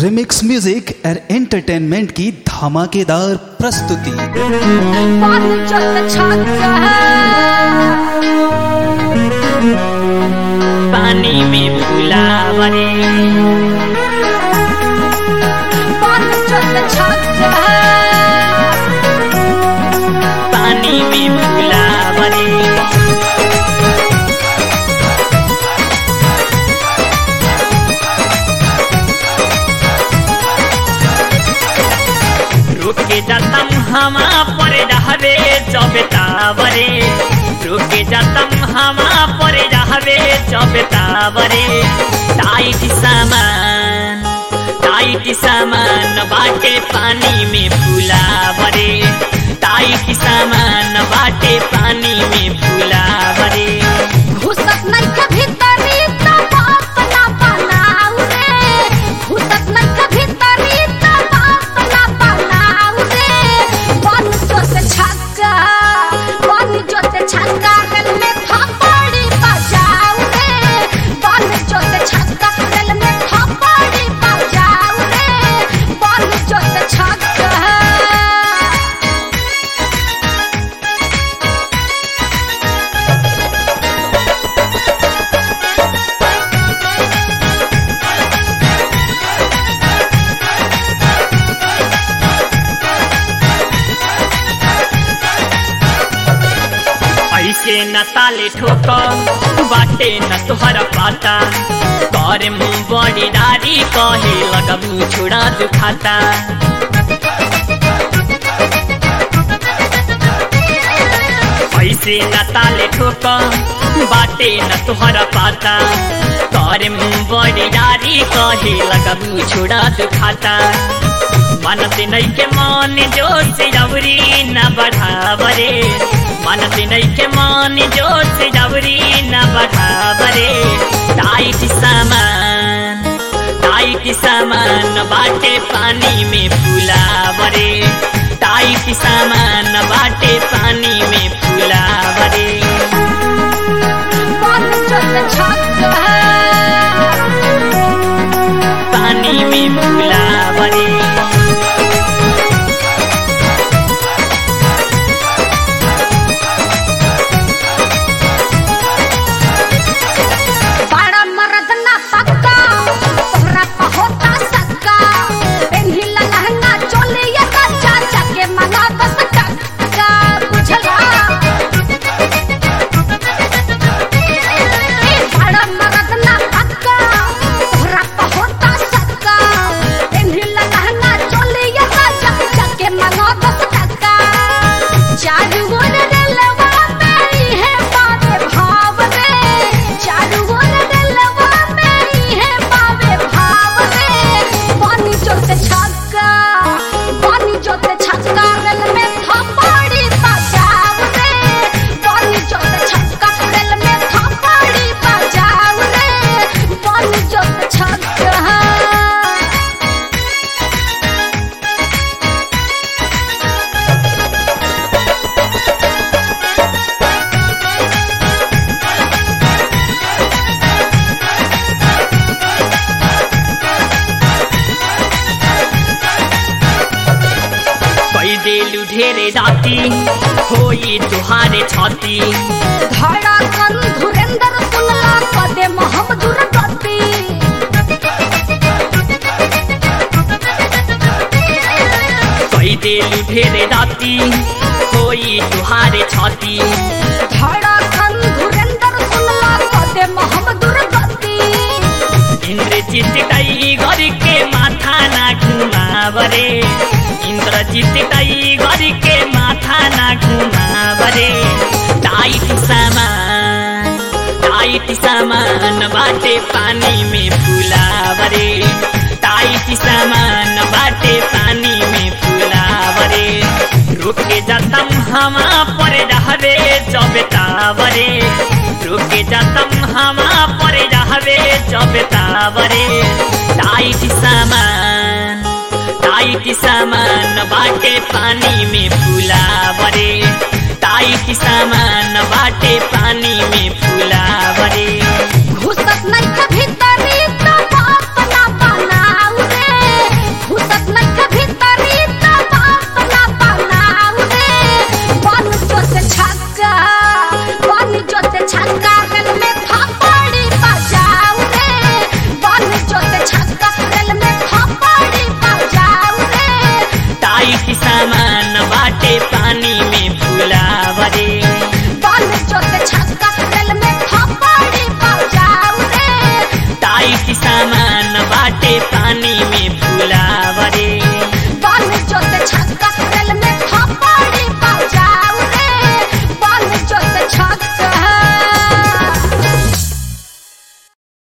remix music and entertainment की धमाकेदार प्रस्तुति पानी चल छाता पानी में फुलावरे पानी चल छाता पानी में फुलावरे रुके जातम हमा पर रहबे चबेतावरे रुके जातम हमा पर रहबे चबेतावरे टाइट सामान टाइट सामान बाटे पानी में फुलावरे टाइट सामान बाटे पानी में फुलावरे घुसत नहीं के भीतरी तो बाप ना बनाऊ रे घुसत नहीं के भीतरी तो बाप ना बनाऊ रे बन जो से छक्का बन जो से छक्का दिल में थप्पड़ी बजाऊ रे बन जो से छक्का दिल में थप्पड़ी बजाऊ रे बन जो से छक्का ऐसे न ताले ठोक बाटे न तुहरा पाता कर मुंह बड़ी डारी कहे लगबू छोड़ा दुखाता ऐसे न ताले ठोक बाटे न तुहरा पाता कर मुंह बड़ी डारी कहे लगबू छोड़ा दुखाता मनते नहीं के मन जो से जबरी न बढ़ावरे मनते नहीं के मन जो से जबरी न बढ़ावरे टाइट सामान टाइट सामान बाटे पानी में फुलावरे टाइट सामान बाटे पानी में फुलावरे बन जो से छक्का पानी में फुलावरे बड़ा मर्द ना पक्का तोहरा pa होता सक्का पेन्हिला लहंगा चोली ये बच्चा जाके मंगा दस टक्का बुझला ए बड़ा मर्द ना पक्का तोहरा pa होता सक्का पेन्हिला लहंगा चोली ये बच्चा जाके मंगा दस टक्का चारू ओर रेलवा मेरी है बाबे भाव रे चारू ओर रेलवा मेरी है बाबे भाव रे पानी जोते छक्का पानी जोते छक्का रेल में थप्पड़ी बजाव रे पानी जोते छक्का रेल में थप्पड़ी बजाव रे पानी जोते छक्का कई देलु ढेरे जाति होई तुहारे छाती धड़कन धुरेंद्र सुनला कदे मोहम्मदुर गति कई देलु ढेरे जाति होई तुहारे छाती धड़कन धुरेंद्र सुनला कदे मोहम्मदुर गति इन्द्रजित तई गरी के माथा ना घुमावरे इन्द्रजित तई गरी के माथा ना घुमावरे टाइट सामान टाइट सामान बाटे पानी में फुलावरे टाइट सामान बाटे पानी में फुलावरे रुके जातम हमा पर रहबे चबेतावरे रुके जातम हमा पर रहबे चबेतावरे टाइट सामान टाइट सामान बाटे पानी में फुलावरे टाइट सामान बाटे पानी में